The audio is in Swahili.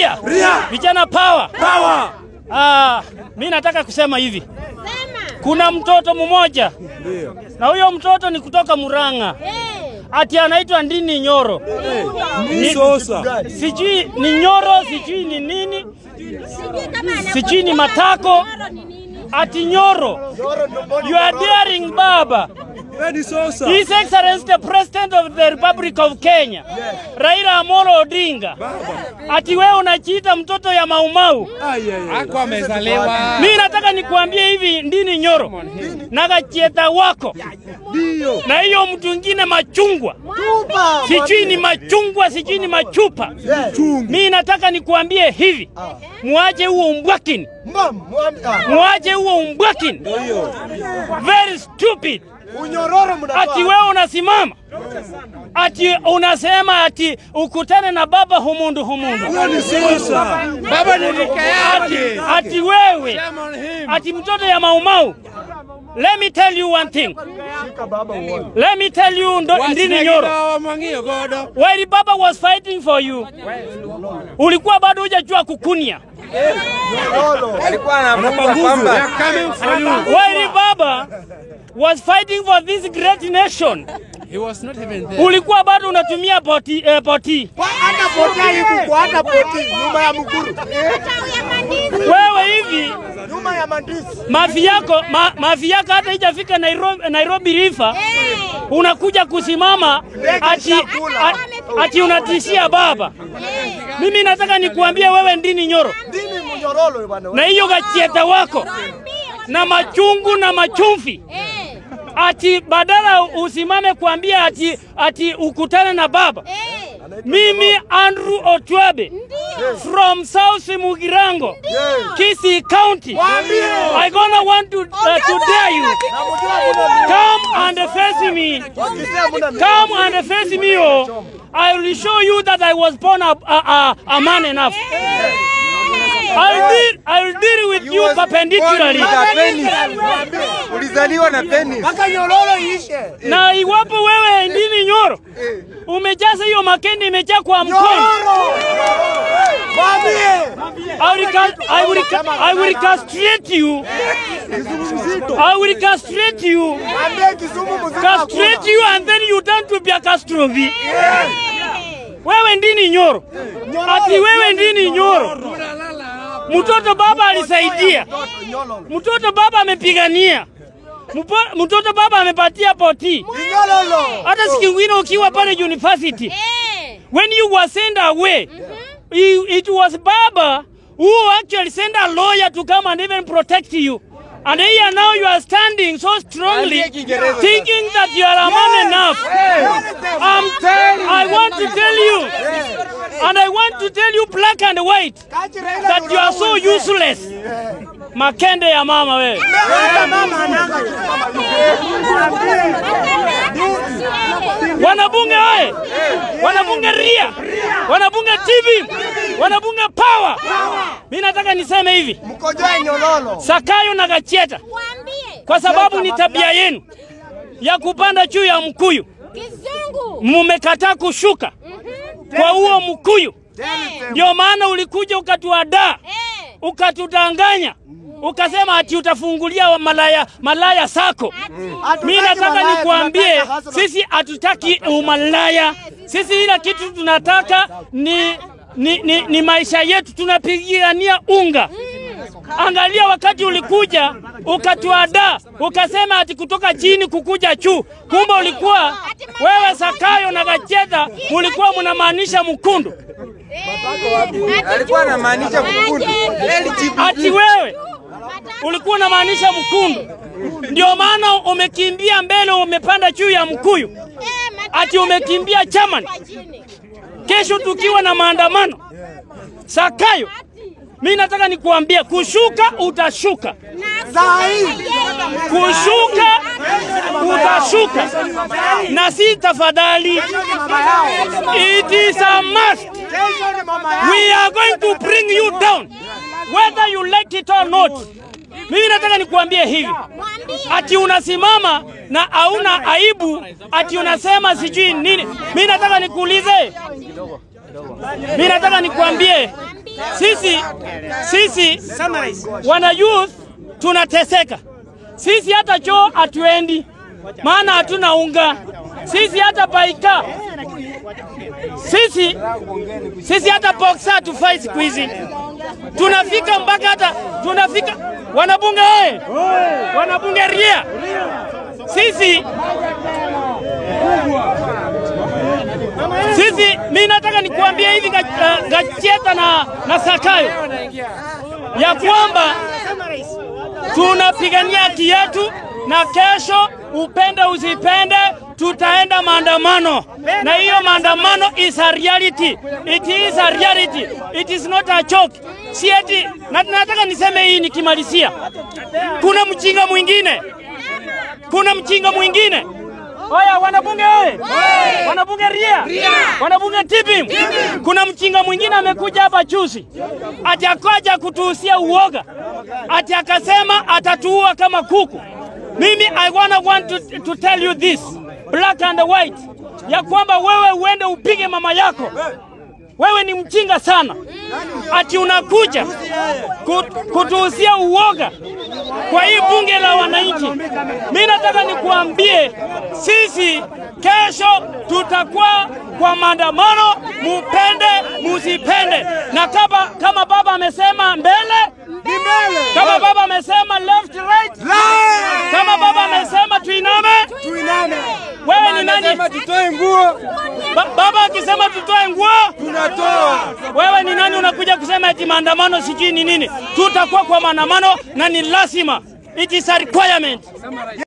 Ria, Ria. vijana power. Power. Ah, mi nataka kusema hivi, Sema. kuna mtoto mmoja Ndio. na huyo mtoto ni kutoka Murang'a, Eh. ati anaitwa Ndini Nyoro, Ni Sosa. sijui ni Nyoro, sijui ni nini, Sijui kama anakuwa sijui ni Nyoro matako, ni nini. ati Nyoro. You are daring baba. Eh, ni Sosa. His Excellency the President of the Republic of Kenya, Raila Amolo Odinga, ati wewe unajiita mtoto ya Maumau. Ai, ai, ai. Ako amezaliwa. Mi nataka nikuambie hivi, Ndini Nyoro na Gachieta wako Ndio. na hiyo mtu ingine machungwa, sijui ni machungwa, sijui ni machupa. Chungu. Mi nataka nikuambie hivi, muache huo umbwakini, muache huo umbwakini, Ndio. very stupid. Unyororo Ati mnatoa. wewe unasimama ati unasema ati ukutane na baba humundu humundu, Huyo ni Sosa. Baba ni rika ati, yake. ati wewe Shame on him. ati mtoto ya maumau. Let me tell you one thing. Shika baba uone. Let me tell you ndo, Ndini Nyoro. Wasinagida Mwangi Ogodo. While baba was fighting for you, ulikuwa bado hujajua kukunia. Anapa nguvu. We are coming for you. While baba was fighting for this great nation, He was not even there. ulikuwa bado unatumia poti, eh, poti. Hata poti haikuku, hata poti nyuma ya mkuru. Matawi ya mandizi. Wewe hivi Nyuma ya mandisi. mafi yako ma, mafi yako hata ijafika Nairobi, Nairobi River Eh. unakuja kusimama ati, ati, ati unatishia baba. Eh. Mimi nataka nikuambie wewe Ndini Nyoro Dini mnyororo bwana. na hiyo gachieta wako na machungu na machumvi Eh. ati badala usimame kuambia ati, ati ukutane na baba. Eh. Mimi Andrew Otwabe from South Mugirango, Kisii County. I gonna want to, uh, to dare you. Come and face me. Come and face me, oh. I will show you that I was born a, a, a, a man enough. I'll deal, I'll deal with you perpendicularly. Ulizaliwa na penis. Mpaka nyororo iishe. Na iwapo wewe Ndini Nyoro umejaza hiyo makende imejaa kwa mkono, Nyororo. Mwambie. I will, ca- I will, ca- I will castrate you. I will castrate you. Mwambie Kisumu mzima. Castrate you and then you turn to be a castrophe. Wewe Ndini Nyoro, ati wewe Ndini Nyoro, mtoto baba alisaidia, mtoto baba amepigania, Mpo- mtoto baba amepatia poti. Nyororo. Hata siku ingine ukiwa pale university, Eh. when you were sent away, i- it was baba who actually sent a lawyer to come and even protect you. And here now you are standing so strongly, Andie Kiingereza thinking that you are a man enough. Um, I want to tell you, and I want to tell you black and white, Kachi Raila that you are so useless. Makende ya mama wewe. Hata mama ananga. Wanabunge oye! Wanabunge Ria! Wanabunge TV! Wanabunge Power! Mimi nataka niseme hivi, Mkojoe nyororo. Sakayo na Gachieta, Waambie. kwa sababu ni tabia yenu ya kupanda juu ya mkuyu, Kizungu. mumekataa kushuka kwa huo mkuyu. Ndio maana ulikuja ukatuadaa, Eh. ukatudanganya, ukasema ati utafungulia wa malaya, malaya sako. Mimi nataka nikuambie, sisi hatutaki umalaya. Sisi ila kitu tunataka ni, ni, ni, ni maisha yetu, tunapigania unga. Angalia wakati ulikuja ukatuadaa, ukasema ati kutoka chini kukuja juu, kumbe ulikuwa wewe Sakayo na Gacheta mulikuwa mnamaanisha mkundu, Alikuwa anamaanisha mkundu. ati wewe ulikuwa unamaanisha mkundu. Ndio maana umekimbia mbele, umepanda juu ya mkuyu, ati umekimbia chaman. Kesho tukiwa na maandamano, Sakayo, mi nataka nikuambie, kushuka utashuka, Saa hii. kushuka utashuka, na si tafadhali, it is a must. Kesho ni mama yao. We are going to bring you down whether you like it or not. Mimi nataka nikuambie hivi, ati unasimama na hauna aibu, ati unasema sijui nini. Mimi nataka nikuulize, mimi nataka nikuambie, sisi sisi wana youth tunateseka. Sisi hata choo hatuendi, maana hatuna unga. Sisi hata baika, sisi sisi hata boxa hatufai siku hizi. Tunafika mpaka hata tunafika wanabunge oye, wanabunge ria, sisi sisi, mi nataka nikuambie hivi Ga- uh, Gacheta na, na Sakayo ya kwamba tunapigania haki yetu, na kesho, upende usipende, tutaenda maandamano, na hiyo maandamano is a reality. It is a reality. It is not a joke. Si eti, na nataka niseme hii nikimalizia, kuna mjinga mwingine, kuna mjinga mwingine Oya, wanabunge oye! Wanabunge ria! Wanabunge tipim! Kuna mchinga mwingine amekuja hapa juzi, ati akaja kutuhusia uoga, ati akasema atatuua kama kuku. Mimi I wanna want to, to tell you this black and white, ya kwamba wewe uende upige mama yako. Wewe ni mjinga sana, ati unakuja kut- kutuhusia uoga kwa hii bunge la wananchi. Mimi nataka nikuambie, sisi kesho tutakuwa kwa maandamano, mupende musipende, na kama, kama baba amesema mbele kama baba amesema left right, kama baba amesema tuiname, wewe ni nani? Anasema tutoe nguo, Ba, baba akisema tutoe nguo, tunatoa. wewe ni nani unakuja kusema eti maandamano sijui ni nini? Tutakuwa kwa maandamano na ni lazima, it is a requirement.